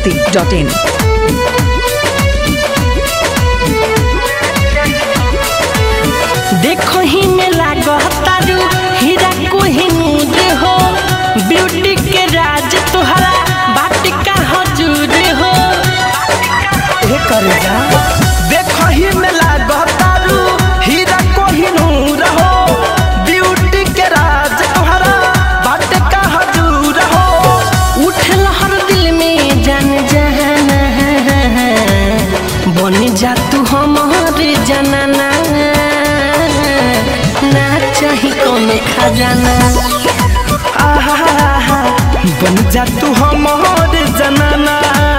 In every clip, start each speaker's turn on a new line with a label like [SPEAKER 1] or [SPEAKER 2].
[SPEAKER 1] masti.in.
[SPEAKER 2] देखो ही में लागतारू हीरा कोहिनूर हो ब्यूटी के राज तोहरा बाट का हजूर हो
[SPEAKER 3] हे करे जा देखो ही में लागतारू हीरा कोहिनूर हो ब्यूटी के राज तोहरा बाट का हजूर हो
[SPEAKER 2] उठल हर दिल में जान जहाना बन जा तू हमारे जनाना ना चाही कोनो खजाना
[SPEAKER 3] आहा बन जा तू हमार जनाना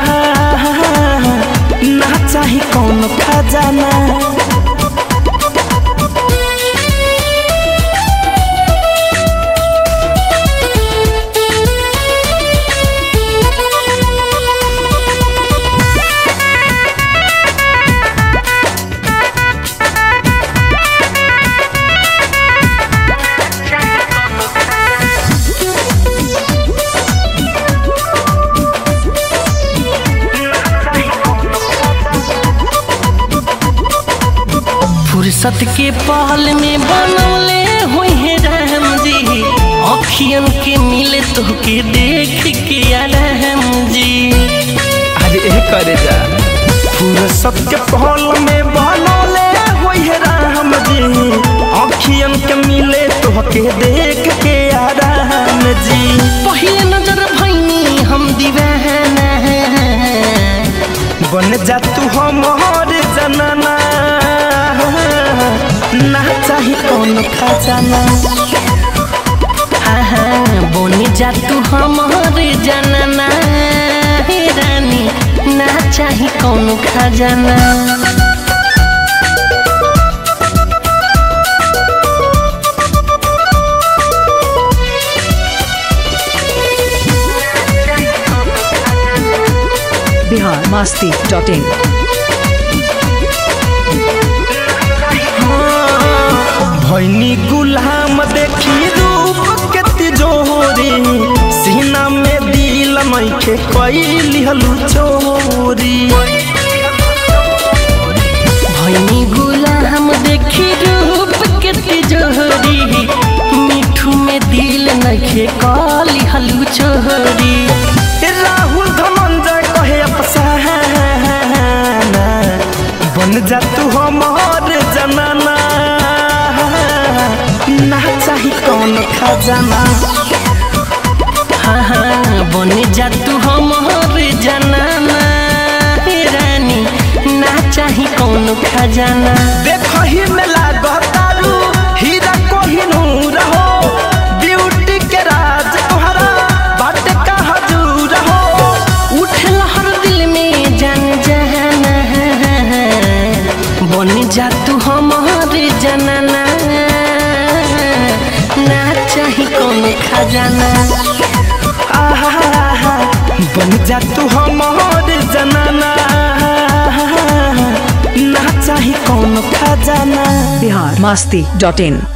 [SPEAKER 3] ना चाही कौन खजाना
[SPEAKER 2] फुर्सत के पहल में बनौले हुई है राम जी अखियन के मिले तो के देख के राम जी
[SPEAKER 3] अरे ए करे जा फुर्सत के पहल में बनौले होई है राम जी अखियन के मिले तो के देख के आराम जी
[SPEAKER 2] पहले नजर भैनी हम दीवाना
[SPEAKER 3] बन जा तू हमार जनाना ना चाही कौन खजाना
[SPEAKER 2] हाँ हाँ बोनी जा तू हमारे जानना हे रानी ना चाही कौनो खजाना
[SPEAKER 1] Bihar masti.in.
[SPEAKER 3] भैनी गुलाम देखी रूप के तिजोरी सीना में दिल मैखे कैली हलू चोरी
[SPEAKER 2] भैनी गुलाम देखी रूप के तिजोरी मिठू में दिल नखे काली हलू छोरी
[SPEAKER 3] राहुल धनंजय कहे अफसाना बन जा तू हमार जनाना ना चाही कौन खजाना
[SPEAKER 2] हाँ हाँ बन जा तू हमारे जनाना हे रानी ना चाही कौनो खजाना
[SPEAKER 3] देखो ही में लागतारू हीरा कोहिनूर हो ब्यूटी के राज तोहरा बाट का हजूर हो
[SPEAKER 2] उठल हर दिल में जान जहाना बन जा तू हमारे जनाना ना चाही कोनो खजाना
[SPEAKER 3] आहा बन जा तू हमार जनाना ना चाही कौन खजाना
[SPEAKER 1] Bihar masti.in.